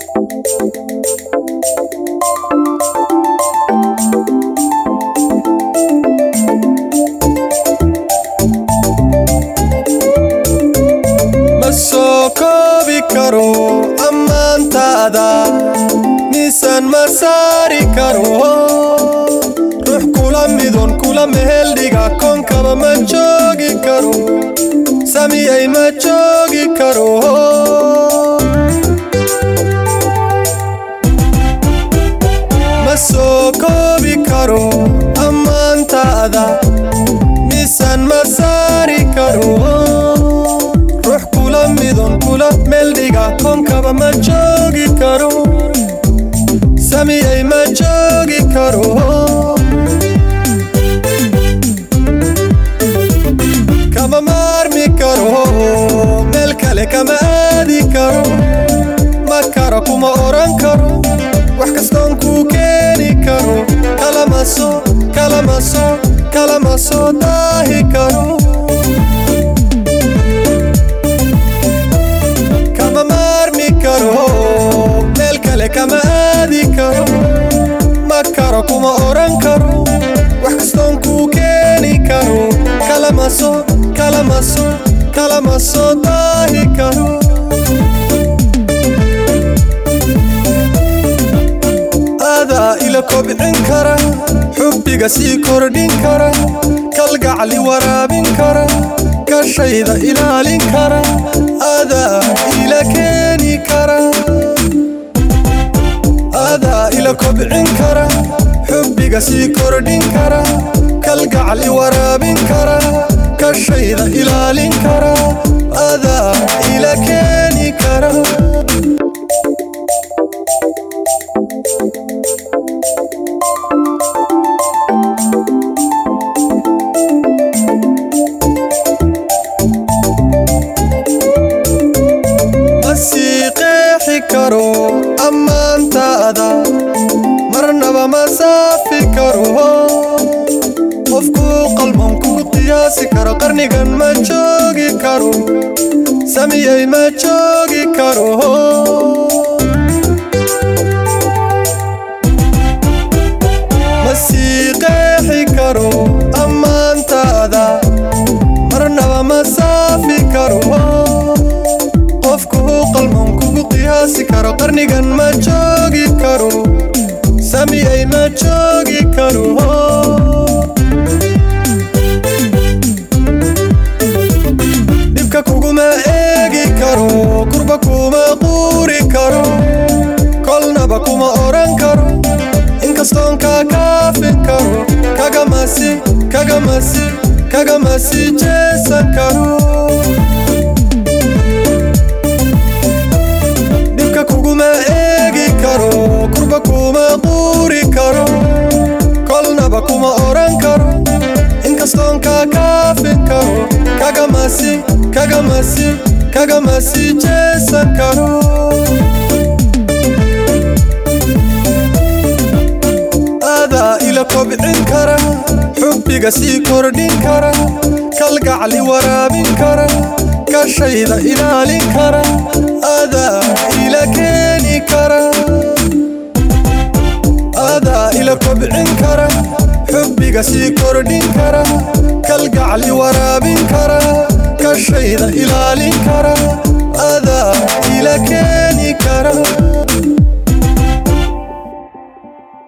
ma soo koobi karo ammaantaada miisaan ma saari karo ruux kula midun kula meheldhiga koonkaba ma joogi karo samiyay ma joogi karo ma soo koobi karo ammaantaada miisaan ma saari karo ruux kula midun kula meeldhiga koonkaba ma joogi karo samiyay ma joogi karo kama maarmi karo meel kale kama aadi karo ma karo kuma oran karo wax kastoon kuu keeni karo kalama soo kalama soo kalama soo daahi karo kama maarmi karo meel kale kama aadi karo ma karo kuma oran karo wax kastoon kuu keeni karo kalama soo kalama soo kalama soo daahi karo aadaa ila kobcin kara xubbiga sii kordhin kara kalgacli waraabin kara kashayda ilaalin kara aadaa ila keeni kara aadaa ila kobcin kara xubbiga sii kordhin kara kalgacli waraabin kara kashayda ilaalin kara aadaa ila keeni kara ma sii qeexi karo ammaantaada marnaba ma saafi karo qofkuu qalban kugu qiyaasi karo qarnigan ma joogi karo samiyay ma joogi karo ma sii qeexi karo ammaantaada marnaba ma saafi karo qofku qalman kugu qiyaasi karo qarnigan ma joogi karo samiyay ma joogi karo dhibka kuguma eegi karo kurba kuma quuri karo kolnaba kuma oran karo inkastoon kaa kaafin karo kagamasi kagamasi kagamasi jeesan karo dhibka kuguma eegi karo kurba kuma quuri karo kolnaba kuma oran karo inkastoon kaa kaafin karo kagamasi kagamasi kagamasi jeesan karo aadaa ila kobcin kara xubbiga sii kordhin kara kalgacli waraabin kara kashayda ilaalin kara aadaa ila keeni kara aadaa ila kobcin kara xubbiga sii